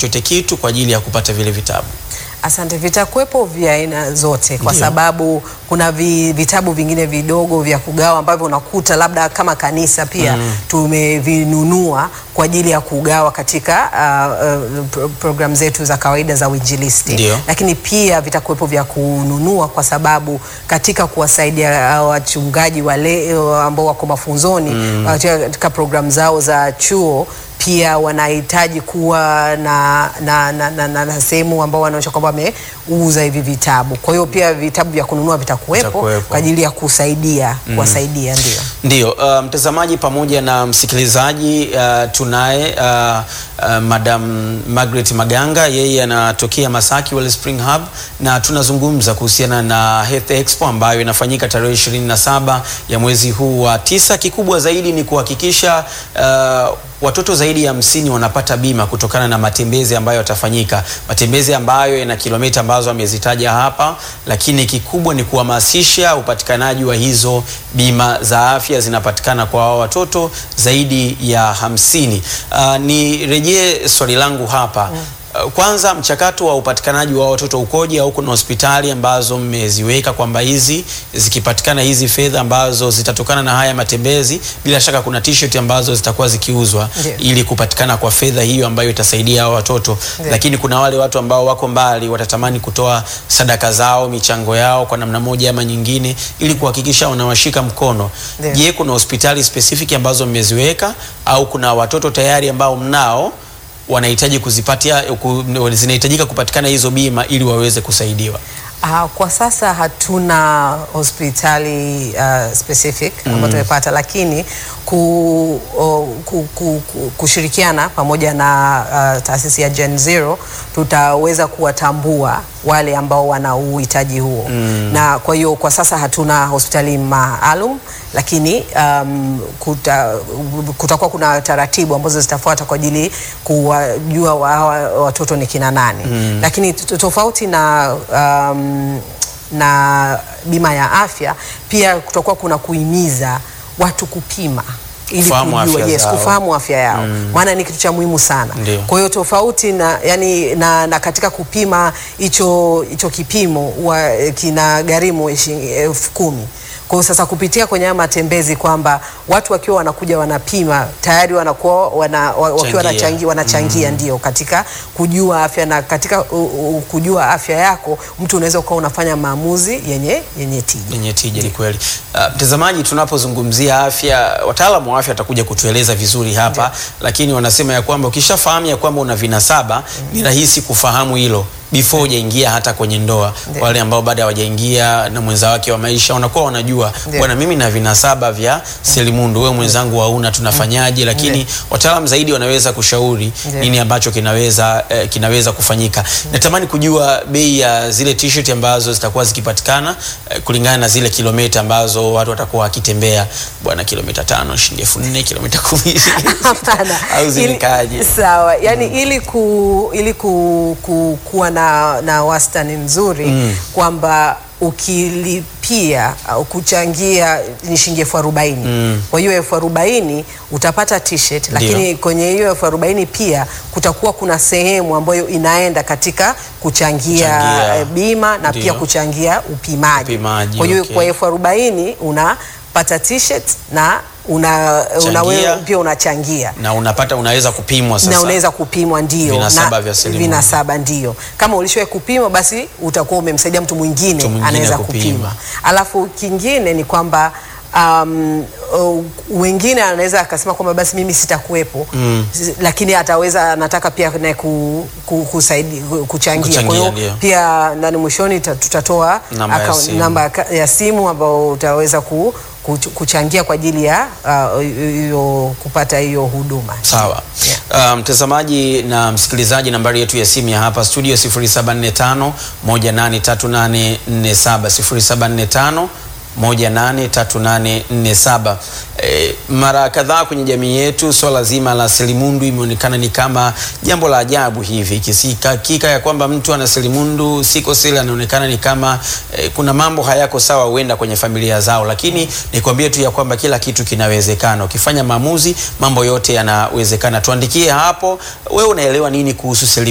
chochote kitu kwa ajili ya kupata vile vitabu? Asante. Vitakuwepo vya aina zote kwa Ndio. sababu kuna vi, vitabu vingine vidogo vya kugawa ambavyo unakuta labda kama kanisa pia tumevinunua kwa ajili ya kugawa katika uh, uh, pro program zetu za kawaida za uinjilisti, Ndio. lakini pia vitakuwepo vya kununua kwa sababu katika kuwasaidia uh, wachungaji wale uh, ambao wako mafunzoni katika program zao za chuo pia wanahitaji kuwa na, na, na, na, na, na sehemu ambao wanaonyesha kwamba wameuza hivi vitabu. Kwa hiyo pia vitabu vya kununua vitakuwepo Vitakuwepo. kwa ajili ya kusaidia kuwasaidia, ndio. Ndio, uh, mtazamaji pamoja na msikilizaji uh, tunaye uh, uh, Madam Margaret Maganga, yeye anatokea Masaki Wellspring Hub, na tunazungumza kuhusiana na Health Expo ambayo inafanyika tarehe 27 ya mwezi huu wa tisa. Kikubwa zaidi ni kuhakikisha uh, watoto zaidi ya hamsini wanapata bima kutokana na matembezi ambayo yatafanyika, matembezi ambayo yana kilomita ambazo amezitaja hapa, lakini kikubwa ni kuhamasisha upatikanaji wa hizo bima za afya zinapatikana kwa hao watoto zaidi ya hamsini. Uh, nirejee swali langu hapa Uh, Kwanza, mchakato wa upatikanaji wa watoto ukoje, au kuna hospitali ambazo mmeziweka kwamba hizi zikipatikana hizi fedha ambazo zitatokana na haya matembezi, bila shaka kuna t-shirt ambazo zitakuwa zikiuzwa Ndio. ili kupatikana kwa fedha hiyo ambayo itasaidia hao watoto Ndio. lakini kuna wale watu ambao wako mbali watatamani kutoa sadaka zao, michango yao kwa namna moja ama nyingine, ili kuhakikisha wanawashika mkono. Ndio. Je, kuna hospitali specific ambazo mmeziweka au kuna watoto tayari ambao mnao wanahitaji kuzipatia ku, zinahitajika kupatikana hizo bima ili waweze kusaidiwa? Uh, kwa sasa hatuna hospitali uh, specific ambayo tumepata, lakini ku, o, ku, ku, ku, kushirikiana pamoja na uh, taasisi ya Gen Zero tutaweza kuwatambua wale ambao wana uhitaji huo na kwa hiyo kwa sasa hatuna hospitali maalum, lakini um, kuta, kutakuwa kuna taratibu ambazo zitafuata kwa ajili kuwajua wa- hawa watoto ni kina nani, lakini t- tofauti na um, na bima ya afya pia kutakuwa kuna kuhimiza watu kupima ili Kufahamu kujua, afya yes, zao. kufahamu afya yao maana ni kitu cha muhimu sana. Ndio. Kwa hiyo tofauti na, yani, na, na katika kupima hicho hicho kipimo huwa eh, kina gharimu shilingi elfu kumi. Kwa hiyo sasa kupitia kwenye haya matembezi kwamba watu wakiwa wanakuja wanapima tayari wanakuwa wana, wa- wakiwa Changia. wanachangia, wanachangia ndio katika kujua afya na katika u, u, kujua afya yako mtu unaweza ukawa unafanya maamuzi yenye yenye tija. yenye tija. Ni kweli. Uh, mtazamaji, tunapozungumzia afya, wataalamu wa afya watakuja kutueleza vizuri hapa, lakini wanasema ya kwamba ukishafahamu ya kwamba una vinasaba ni rahisi kufahamu hilo before hujaingia hata kwenye ndoa. Ndio. Wale ambao bado hawajaingia na mwenza wake wa maisha wanakuwa wanajua Ndio. bwana, mimi na vinasaba vya selimundu, wewe mwenzangu hauna, tunafanyaje? Lakini wataalamu zaidi wanaweza kushauri Ndio. nini ambacho kinaweza eh, kinaweza kufanyika. Natamani kujua bei ya zile t-shirt ambazo zitakuwa zikipatikana eh, kulingana na zile kilomita ambazo watu watakuwa wakitembea. Bwana, kilomita tano shilingi elfu nne kilomita kumi Hapana. au Ili- zimekaaje? Sawa, yani ili ku, ili ku, ku, kuwa na, na wastani mzuri kwamba ukilipia au kuchangia ni shilingi elfu arobaini kwa hiyo elfu arobaini utapata t-shirt, lakini kwenye hiyo elfu arobaini pia kutakuwa kuna sehemu ambayo inaenda katika kuchangia, Kuchangia. eh, bima na Ndio. pia kuchangia upimaji. Upimaji, kwa hiyo okay. kwa elfu arobaini unapata t-shirt na una, una wewe Changia. pia unachangia na unapata unaweza kupimwa sasa. na unaweza kupimwa ndio, Vinasaba na vya selimundu. vinasaba ndio. Kama ulishawahi kupima, basi utakuwa umemsaidia mtu mwingine Mtu mwingine anaweza kupima. kupima. Alafu kingine ni kwamba um, uh, wengine anaweza akasema kwamba basi mimi sitakuwepo mm. lakini ataweza anataka pia naye ku, ku, kusaidi, ku- kuchangia. Kuchangia, Kwa hiyo ndio. pia ndani mwishoni ta- tutatoa Namba ya account- simu. namba ya ka- ya simu ambao utaweza ku, kuch- kuchangia kwa ajili ya uh, hiyo kupata hiyo huduma. Sawa. Uh, mtazamaji na msikilizaji, nambari yetu ya simu ya hapa studio 0745 183847 0745 183847. E, mara kadhaa kwenye jamii yetu swala zima la selimundu imeonekana ni kama jambo la ajabu hivi, kisikakika ya kwamba mtu ana selimundu siko seli, anaonekana ni kama e, kuna mambo hayako sawa huenda kwenye familia zao, lakini nikwambie tu ya kwamba kila kitu kinawezekana. Ukifanya maamuzi, mambo yote yanawezekana. Tuandikie hapo, wewe unaelewa nini kuhusu selimundu?